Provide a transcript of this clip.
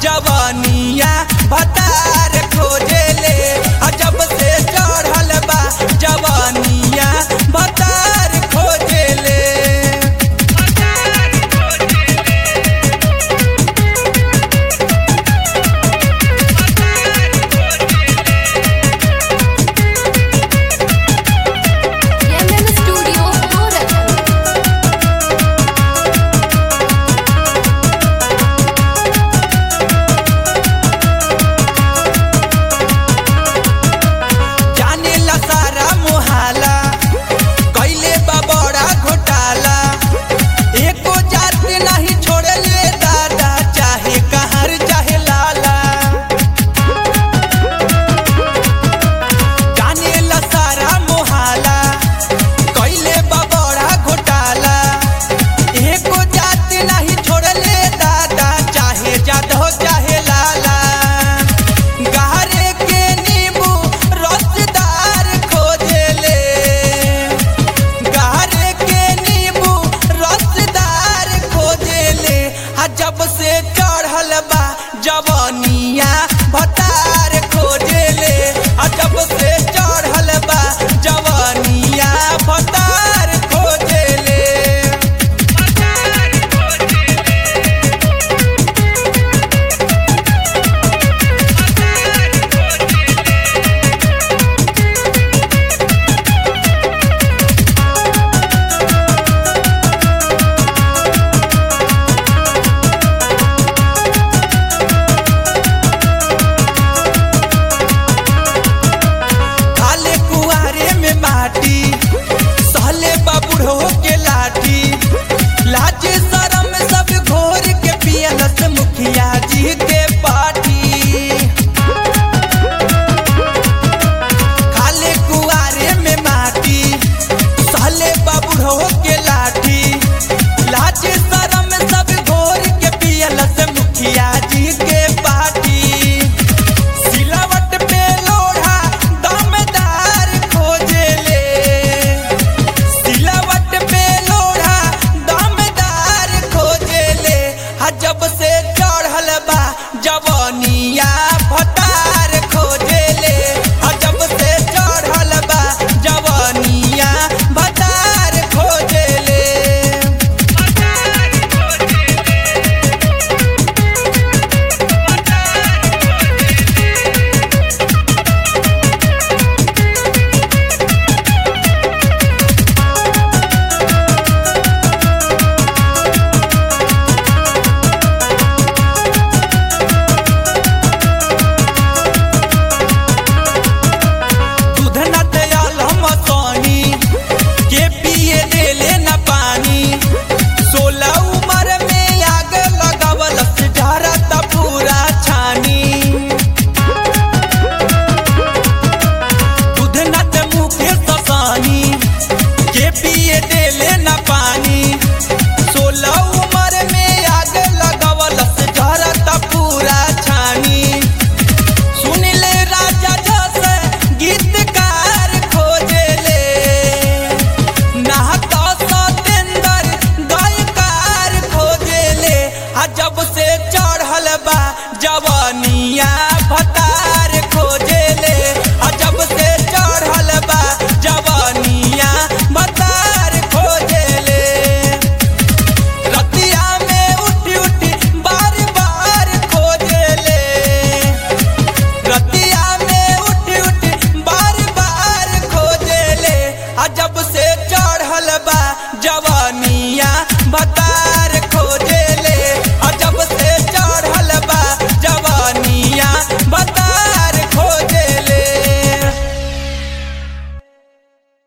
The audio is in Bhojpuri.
जवानिया भतार खोजेले आ जब से चढ़ल बा जवानिया भतार खोजेले MM Studio Gorakhpur. जाने ला सारा मोहाला कैले बा बड़ा घोटाला एको जात नहीं छोड़ले दादा चाहे कहर चाहे लाला जाने ला सारा मोहाला कैले बा बड़ा घोटाला एको जात नहीं छोड़ले दादा चाहे जादव चाहे लाला गहरे के नींबू रसदार खोजेले गहरे के नींबू रसदार खोजेले आ जब से चढ़ल बा जवानिया भतार खोजेले आ जब से चढ़ल बा जवानिया भतार खोजेले खाले कुआरे में माटी सहले बाबूढ़ो के लाठी लाज शरम सब घोर के पियलस मुखिया जी के पाठी खाले कुआरे में माटी सहले बाबूढ़ो के लाठी लाज शरम सब घोर के पियलस